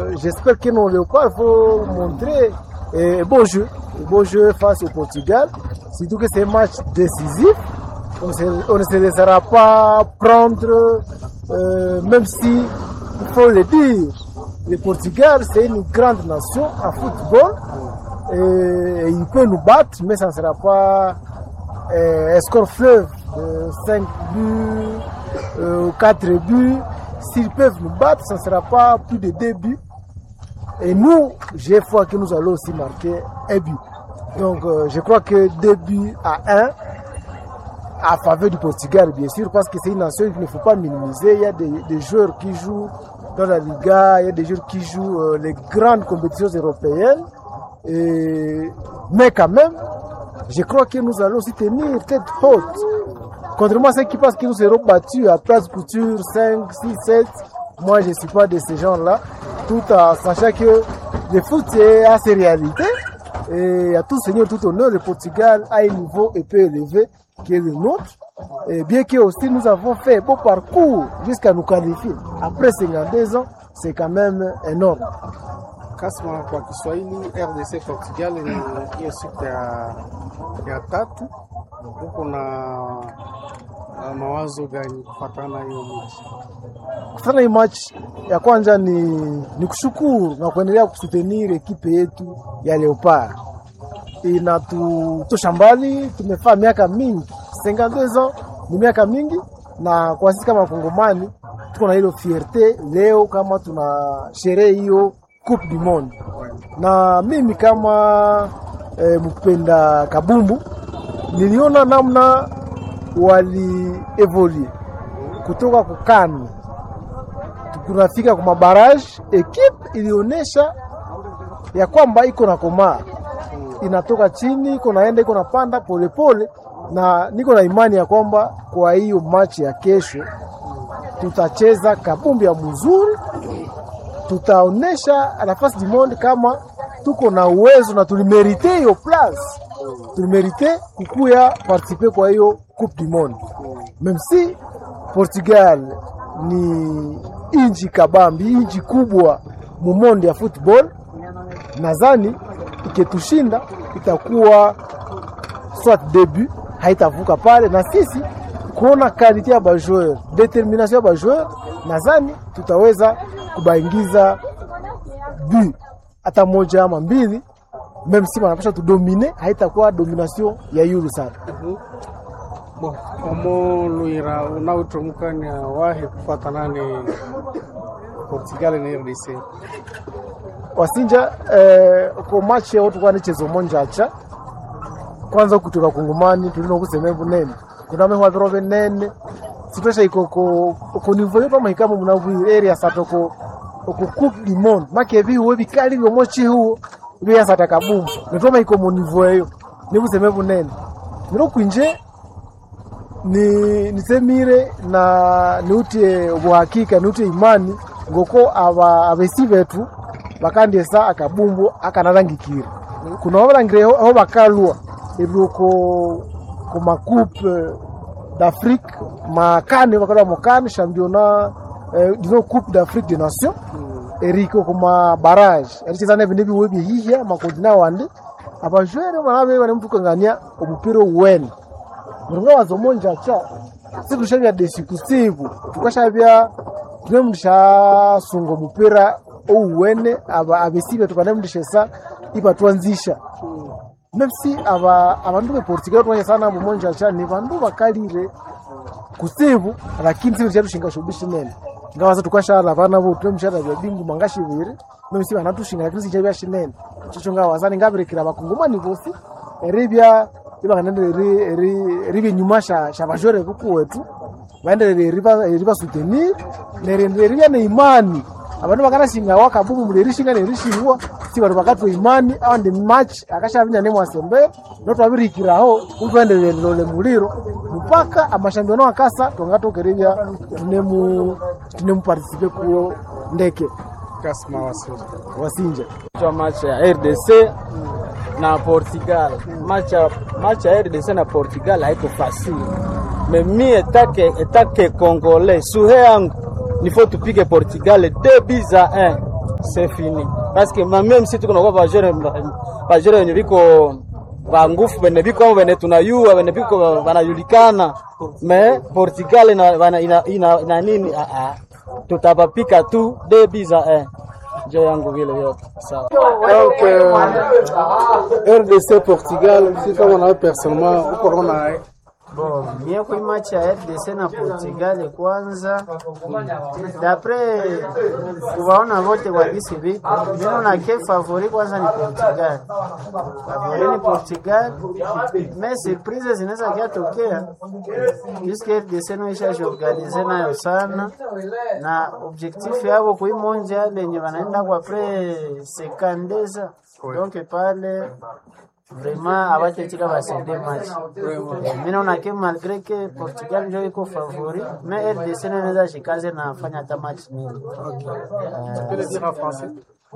euh, j'espère que nos léopards vont montrer un bon jeu, un bon jeu face au Portugal. Surtout que c'est un match décisif. On, se- on ne se laissera pas prendre, euh, même si, il faut le dire, le Portugal, c'est une grande nation en football. Et il peut nous battre, mais ça ne sera pas euh, un score fleuve de 5 buts euh, ou 4 buts. S'ils peuvent nous battre, ça ne sera pas plus de 2 buts. Et nous, j'ai foi que nous allons aussi marquer un but. Donc, euh, je crois que 2 buts à 1 à faveur du Portugal, bien sûr, parce que c'est une nation qu'il ne faut pas minimiser. Il y a des, des joueurs qui jouent dans la Liga, il y a des joueurs qui jouent euh, les grandes compétitions européennes. Et, mais quand même, je crois que nous allons aussi tenir tête haute. Contrairement à ceux qui pensent que nous serons battus à place couture 5, 6, 7, moi je ne suis pas de ces gens-là, tout en sachant que le foot c'est à ses réalités. Et à tout seigneur, tout honneur, le Portugal a un niveau un peu élevé qui est le nôtre. Et bien que aussi nous avons fait un beau parcours jusqu'à nous qualifier. Après 52 ans, c'est quand même énorme. Kasma kwa Kiswahili, RDC Portugal ni hiyo siku ya, ya tatu. Huko na na mawazo gani kufatana na hiyo mechi? Kufanya hii match ya kwanza ni, ni kushukuru na kuendelea kusutenir ekipe yetu ya Leopard. Inatutosha mbali, tumefaa miaka mingi, 52 ans ni miaka mingi, na kwa sisi kama Wakongomani tuko na hilo fierte leo kama tuna sherehe hiyo Coupe du Monde, na mimi kama eh, mpenda kabumbu niliona namna walievolue kutoka kukani kunafika kwa mabaraji, ekipe ilionyesha ya kwamba iko na komaa, inatoka chini, iko naenda, iko napanda polepole, na niko na imani ya kwamba kwa hiyo machi ya kesho tutacheza kabumbi ya mzuri, tutaonesha nafasi du monde kama tuko na uwezo na tulimerite hiyo place, tulimerite kukuya participe kwa hiyo coupe du monde, même si Portugal ni inji kabambi, inji kubwa mumondi ya football. Nadhani iketushinda itakuwa soit debut, haitavuka pale, na sisi kuona kalite ya bajoueur, determination ya bajoueur, nadhani tutaweza kubaingiza bu hata moja ama mbili, meme si wanapasha tudomine, haitakuwa domination ya yulu sana. Bo, omo luira unaotomukania wahe kufatana ni Portugal na RDC. wasinja eh, ko match yao tukwa ni chezo monja acha kwanza kutoka kungumani tulino kusema bunene kuna mehwa biro benene sitosha iko ko ko nivo yoto mahikamo munavu area satoko ko coupe du monde make vi we bikali byo mochi huo bi ya sataka bumu nitoma iko mu nivo eyo ni kusema bunene niro kwinje ni nisemire na niutie ubuhakika niutie imani ngoko aba abesi betu bakandiesa akabumbu akanarangikira kuna babalangire aho bakalwa ebiruko ku makupe d'Afrique makane bakalwa mukane championnat eh, dino coupe d'Afrique des nations eriko kuma barrage ericheza nebindu ebiwe byehihya makontina wandi abajwere banabe banemtukangania omupira owene muringa wazomonja cha sikushavya desi kusiku tukashavya tunemundishasunga mupira ouwene aba abesibe tukanemundishesa ipa twanzisha mepsi aba abandu beportugal twanya sana mumonja cha ni bandu bakalire kusibu lakini sibe chatushinga shubishi nene ngawaza tukashala bana bo tunemshara bya bingu mangashibiri memsi banatushinga lakini sichabya shinene chicho ngawazani ngabirekira bakungumani bosi eribya ibakanende ribe nyuma sha sha bajore buku wetu baendelele riba riba soutenir nerende ribya ne imani abantu bakanashinga wakabumu mulerishinga nerishingwa si bantu bakatwa imani awandi match akashabinya ne mwasembe notwabirikiraho utwendelele lole muliro mpaka amashambiono akasa tongatokeribya tunemu tunemu participe kuyo ndeke Kasma Wasinja. wasinja kwa match ya RDC na Portugal. Match ya match ya RDC na Portugal haiko fasili. Mais mi etake etake congolais suhe yangu nifo tupige Portugal 2 buts à 1. c'est fini parce que ma- même si tuko nakuwa bajere bajere wenye biko ba ngufu bene biko amo bene tunayua bene biko banajulikana me Portugal ina, ina, ina, ina, ina nini ah, ah. tutapapika tu debi za eh. njo yangu vile yote sawa Donc, euh, RDC Portugal, si kama nawe personnellement uko naona Bon, mie kui match ya RDC na Portugal kwanza, dapre kuwaona vote kwa gisi viko, mimi na ke favori kwanza ni Portugal, favori ni Portugal, me surprise zinaweza kiatokea puisque RDC no ishajiorganize nayo sana na objectif yabo kuimonja yale yenye wanaenda kwa pre sekandeza donc pale vraiment abatetika basende match Eh, mi naona ke malgré que Portugal ndio iko favori mais RDC nayo inaweza shikaze na fanya hata match nini peux le dire en français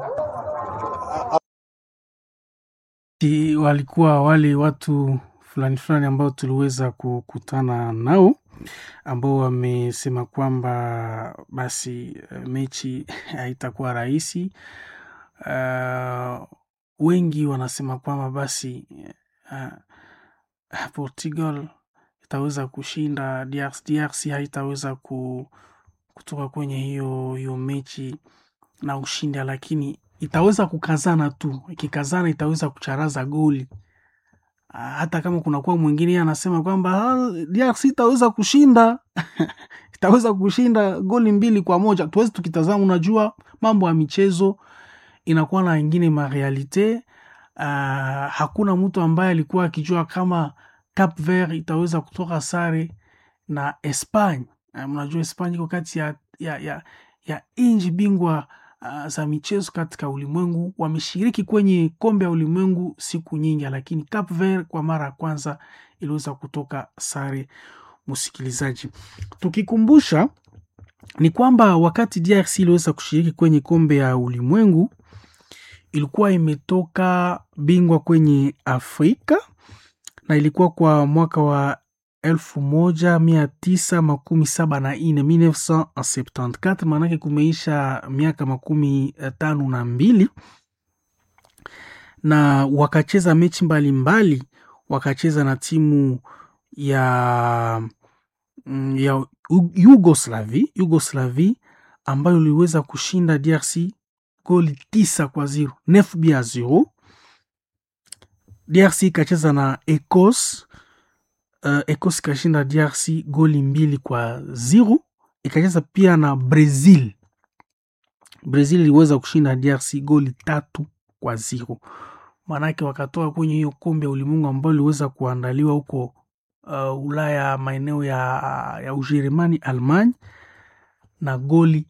Ti- walikuwa wale watu fulani fulani ambao tuliweza kukutana nao ambao wamesema kwamba basi eh, mechi haitakuwa rahisi. Uh, wengi wanasema kwamba basi uh, Portugal itaweza kushinda DRC, DRC haitaweza ku, kutoka kwenye hiyo hiyo mechi na ushindi, lakini itaweza kukazana tu. Ikikazana itaweza kucharaza goli. Ah, hata kama kunakuwa mwingine yeye anasema kwamba "Ah, DRC itaweza kushinda itaweza kushinda goli mbili kwa moja. Tuwezi tukitazama, unajua mambo ya michezo inakuwa na ingine marealite. Uh, hakuna mtu ambaye alikuwa akijua kama Cap Vert itaweza kutoka sare na Espanya. Uh, mnajua Espanya iko kati ya, ya, ya, ya nchi bingwa uh, za michezo katika ulimwengu. Wameshiriki kwenye kombe ya ulimwengu siku nyingi, lakini Cap Vert kwa mara ya kwanza iliweza kutoka sare. Msikilizaji, tukikumbusha ni kwamba wakati DRC iliweza kushiriki kwenye kombe ya ulimwengu ilikuwa imetoka bingwa kwenye Afrika na ilikuwa kwa mwaka wa elfu moja mia tisa makumi saba na nne 1974 maanake kumeisha miaka makumi eh, tano na mbili na wakacheza mechi mbalimbali mbali, wakacheza na timu ya mm, ya U- Yugoslavi Yugoslavi ambayo iliweza kushinda DRC goli tisa kwa zero nef bia zero. DRC ikacheza na Ecos uh, Ecos ikashinda DRC goli mbili kwa zero. Ikacheza pia na Brazil. Brazil iliweza kushinda DRC goli tatu kwa zero. Maanake wakatoka kwenye hiyo kombe ya ulimwengu ambayo iliweza kuandaliwa huko uh, Ulaya, maeneo ya, ya Ujerumani, Almanya na goli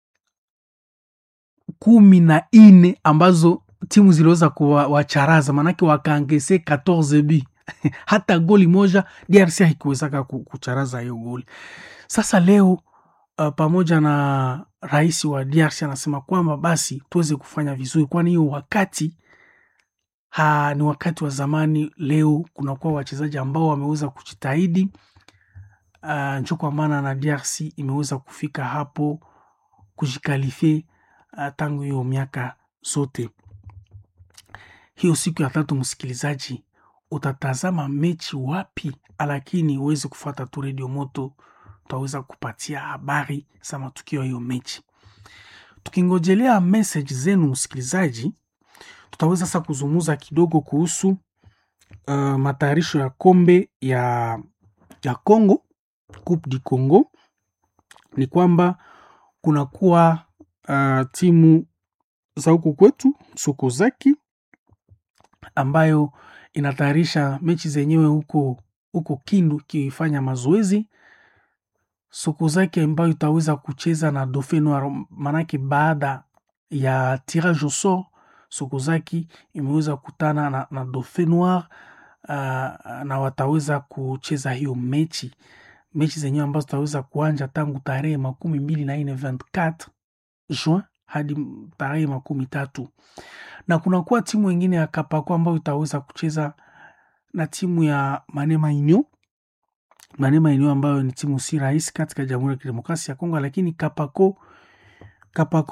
kumi na nne ambazo timu ziliweza kuwacharaza, maanake wakaangese 14 b hata goli moja DRC haikuwezaka ku- kucharaza hiyo goli. Sasa leo uh, pamoja na rais wa DRC anasema kwamba basi tuweze kufanya vizuri, kwani hiyo wakati ha, ni wakati wa zamani. Leo kunakuwa wachezaji ambao wameweza kujitahidi uh, njo kwa maana na DRC imeweza kufika hapo kujikalifie uh, tangu hiyo miaka zote. Hiyo siku ya tatu, msikilizaji, utatazama mechi wapi? Lakini uweze kufuata tu redio moto, utaweza kupatia habari za matukio ya hiyo mechi. Tukingojelea message zenu msikilizaji, tutaweza sasa kuzungumza kidogo kuhusu uh, matayarisho ya kombe ya ya Congo, Coupe du Congo. Ni kwamba kunakuwa uh, timu za huku kwetu Sokozaki ambayo inatayarisha mechi zenyewe huko huko Kindu ikifanya mazoezi. Sokozaki ambayo itaweza kucheza na Dauphin Noir, manake baada ya tirage au sort Sokozaki imeweza kukutana na, na Dauphin Noir uh, na wataweza kucheza hiyo mechi mechi zenyewe ambazo zitaweza kuanja tangu tarehe makumi mbili na nne 24 Juin hadi tarehe makumi tatu na kunakuwa timu ingine ya Kapako ambayo itaweza kucheza na timu ya Manema Inyo. Manema Inyo ambayo ni timu si rahisi katika Jamhuri ya Kidemokrasia ya Kongo, lakini Kapako Kapako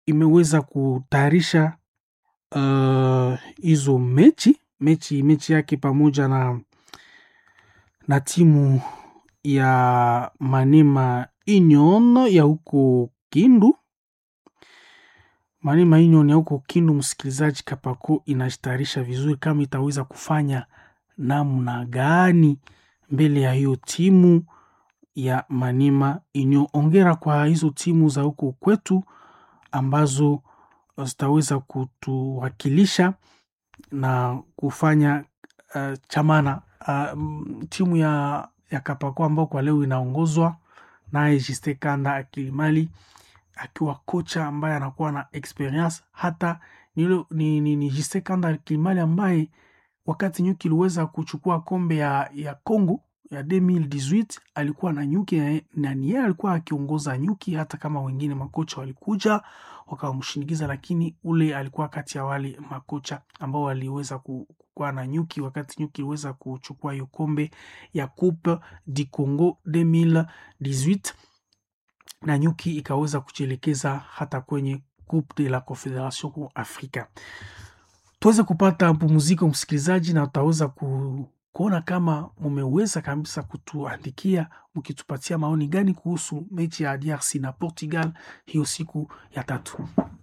imeweza kutayarisha uh, hizo mechi mechi mechi yake pamoja na na timu ya Manema Union ya huko Kindu. Manema Union ya huko Kindu, msikilizaji, Kapako inajitayarisha vizuri kama itaweza kufanya namna gani mbele ya hiyo timu ya Manema Union. Ongera kwa hizo timu za huko kwetu ambazo zitaweza kutuwakilisha na kufanya uh, chamana uh, timu ya, ya Kapako ambao kwa leo inaongozwa naye Jiste Kanda Akilimali akiwa kocha ambaye anakuwa na experience hata nilo, ni, ni, ni Jiste Kanda Akilimali ambaye wakati nyuki iliweza kuchukua kombe ya, ya Congo ya 2018 alikuwa na nyuki na ni yeye alikuwa akiongoza nyuki, hata kama wengine makocha walikuja wakamshinikiza, lakini ule alikuwa kati ya wale makocha ambao waliweza kuwa na nyuki wakati nyuki iliweza kuchukua hiyo kombe ya Coupe du Congo 2018 na nyuki ikaweza kujielekeza hata kwenye Coupe de la Confederation Africa. Tuweze kupata pumziko msikilizaji, na utaweza ku kuona kama mumeweza kabisa kutuandikia mkitupatia maoni gani kuhusu mechi ya DRC na Portugal hiyo siku ya tatu.